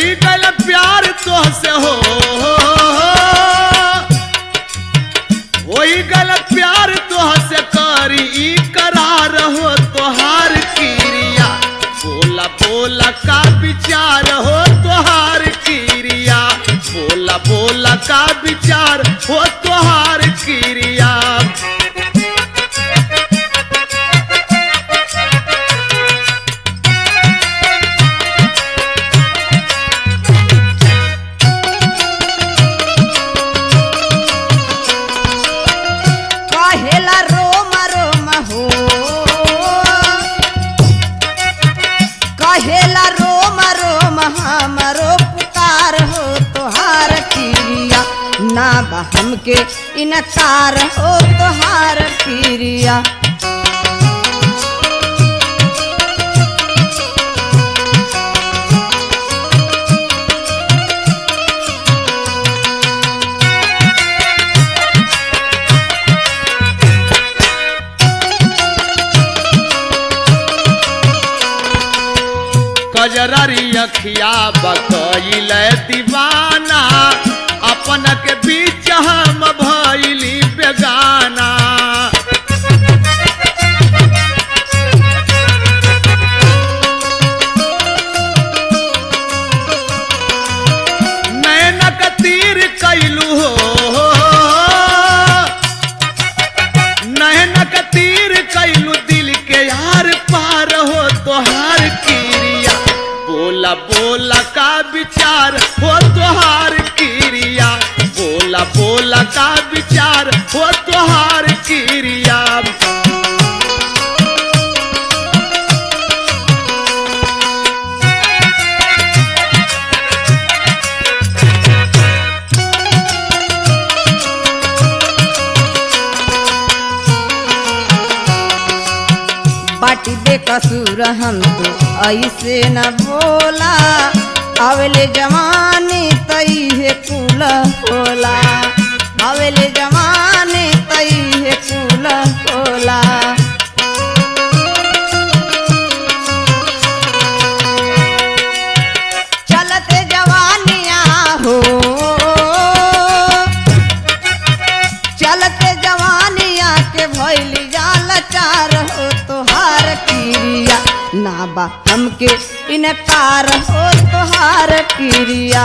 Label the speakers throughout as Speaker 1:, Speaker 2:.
Speaker 1: होई गल प्यार तो से हो होई गल प्यार तो से करी ई करार हो तोहार क्रिया बोला बोला का विचार हो तोहार क्रिया बोला बोला का विचार हो तोहार क्रिया
Speaker 2: कहेला रोम रोम हो कहेला रोम रोम हमरो पुकार हो तोहार क्रिया ना बा हमके इनकार हो तोहार क्रिया
Speaker 1: कजररी अखिया बकैल दीवाना अपन के बीच हम भैली बेगाना नैनक तीर कैलू हो नैनक तीर कैलू दिल के यार पार हो तोहार क्रिया बोला बोला का विचार हो तोहार क्रिया बोला बोला का विचार हो तोहार क्रिया
Speaker 2: बाटी बेकसूर हम तो ऐसे न बोला अवले जवानी तई है कुल होला अवले जवानी तई है कुल होला चलते जवानिया हो चलते जवानिया के भैली जाल चार हो तोहार क्रिया ना बा हमके इनकार हो तोहार क्रिया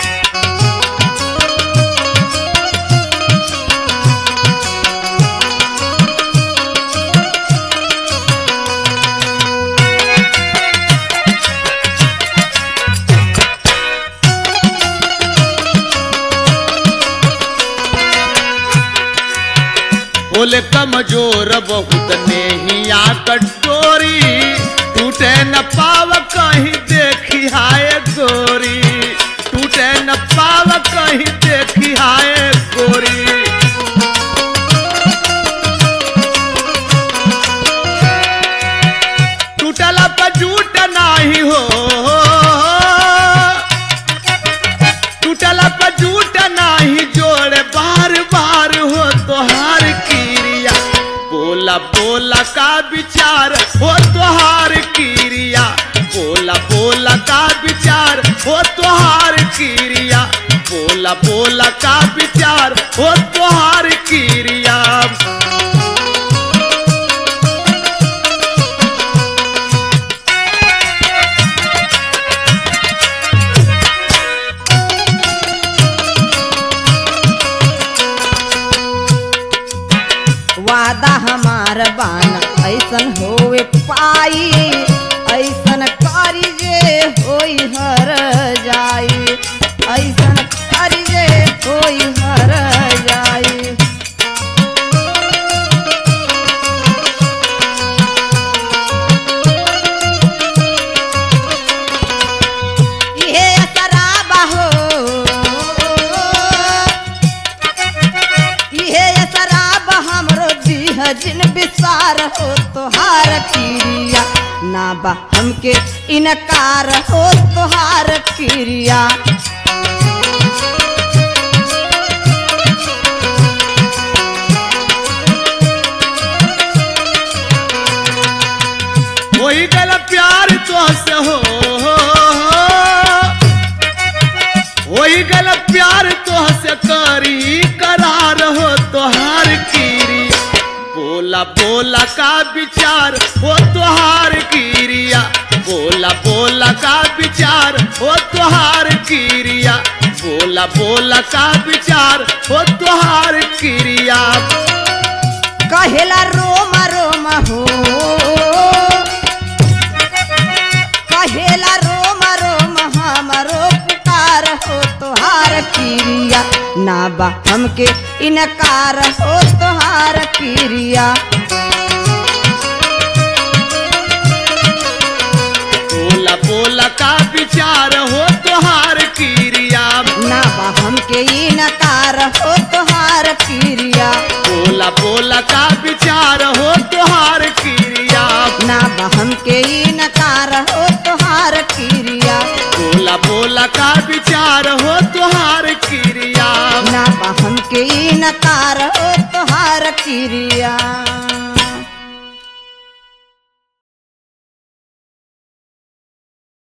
Speaker 1: बोले कमजोर बहुत नेहिया कटोरी टूटे न पाव कहीं देखी हाय गोरी टूटे न पाव कहीं देखी हाय गोरी टूटला पर झूठ नाही हो टूटला पर झूठ नाही जोड़ बार बार हो तोहार क्रिया बोला बोला का विचार हो तोहार क्रिया बोला बोला का विचार हो तोहार क्रिया बोला बोला का विचार हो तोहार क्रिया
Speaker 2: वादा हमार बाना ऐसन होवे पाई ऐसन करी जे होई हर जाई ऐसन करी जे होई हर जाई इहे शराबा हो इहे शराब हमरो दीह जिन विसार हो तोहार क्रिया ना बा हमके इनकार हो तोहार क्रिया
Speaker 1: होई गल प्यार तो से हो बोला का विचार हो तुहार क्रिया बोला बोला का विचार हो तुहार क्रिया बोला बोला का विचार हो तुहार क्रिया
Speaker 2: कहेला रोम रोम हो कहेला रोम रोम हमरो पुकार हो तोहार क्रिया ना बा हमके इनकार हो तोहार क्रिया
Speaker 1: बोला बोला का विचार हो तुहार क्रिया
Speaker 2: ना बा हमके इनकार हो तोहार क्रिया
Speaker 1: बोला बोला का विचार हो तुहार क्रिया
Speaker 2: ना बा हमके इनकार हो तोहार क्रिया
Speaker 1: बोला बोला का विचार हो तुहार क्रिया
Speaker 2: ना बा हमके इनकार हो तोहार क्रिया